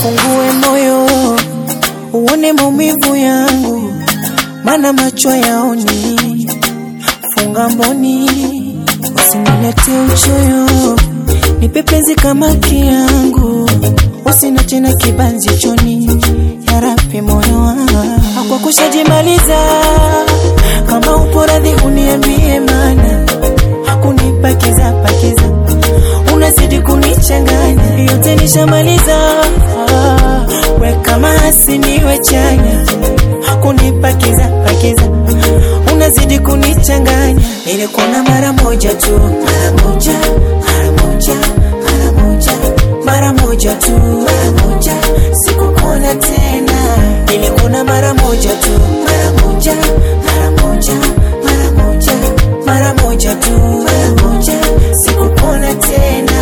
Fungue moyo uone maumivu yangu, mana macho yaoni. Funga mboni usinilete uchoyo, nipe penzi kama kiangu, usinache na kibanzi choni. Yarabi moyo wangu kwa kushajimaliza, kama upo radhi uniambie, mana hakunipakiza pakiza unazidi kunichanganya, yote nishamaliza. Ah, we kama hasiniwe chanya, hakunipakiza pakiza, unazidi kunichanganya. Nilikuona mara moja tu, mara moja, mara moja, mara moja, mara moja tu, mara moja, sikukuona tena. Nilikuona mara moja tu, mara moja, mara moja, mara moja, mara moja tu, mara moja, sikukuona tena.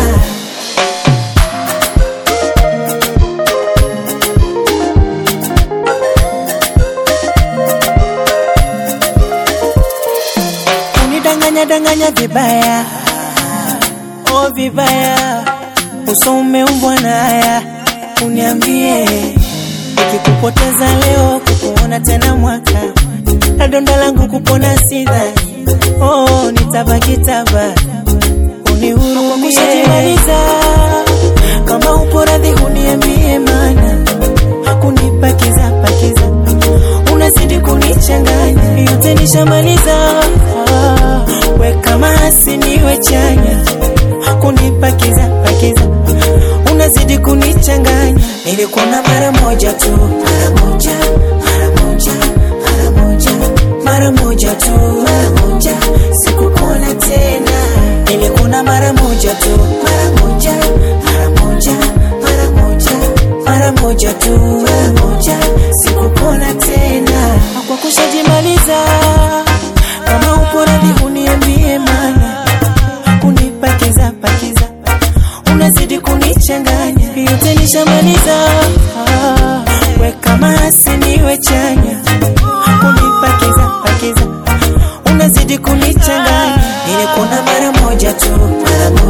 unidanganya danganya vibaya, oh vibaya, uso umeumbwa na haya. Uniambie ikikupoteza leo, kukuona tena mwaka, na donda langu kupona sidhani, oh nitabaki taba, unihurumie. Kushajimaliza, kama upo radhi uniambie, mana hakunipakiza pakiza unazidi kunichanganya, yote nishamaliza. Ah, we kama hasiniwe chanya, hakunipakiza pakiza, unazidi kunichanganya. Nilikuona mara moja tu, mara moja, mara moja, mara moja, mara moja tu, mara moja, sikukuona tena. Nilikuona mara moja tu, mara moja, mara moja, mara moja, mara moja tu, mara moja, sikukuona tena. Kwa kushajimaliza, kama upo radhi uniambie, mana kunipakiza pakiza, unazidi kunichanganya, yote nishamaliza. Ah, we kama hasiniwe chanya, kunipakiza pakiza, unazidi kunichanganya. Nilikuona mara moja tu, mara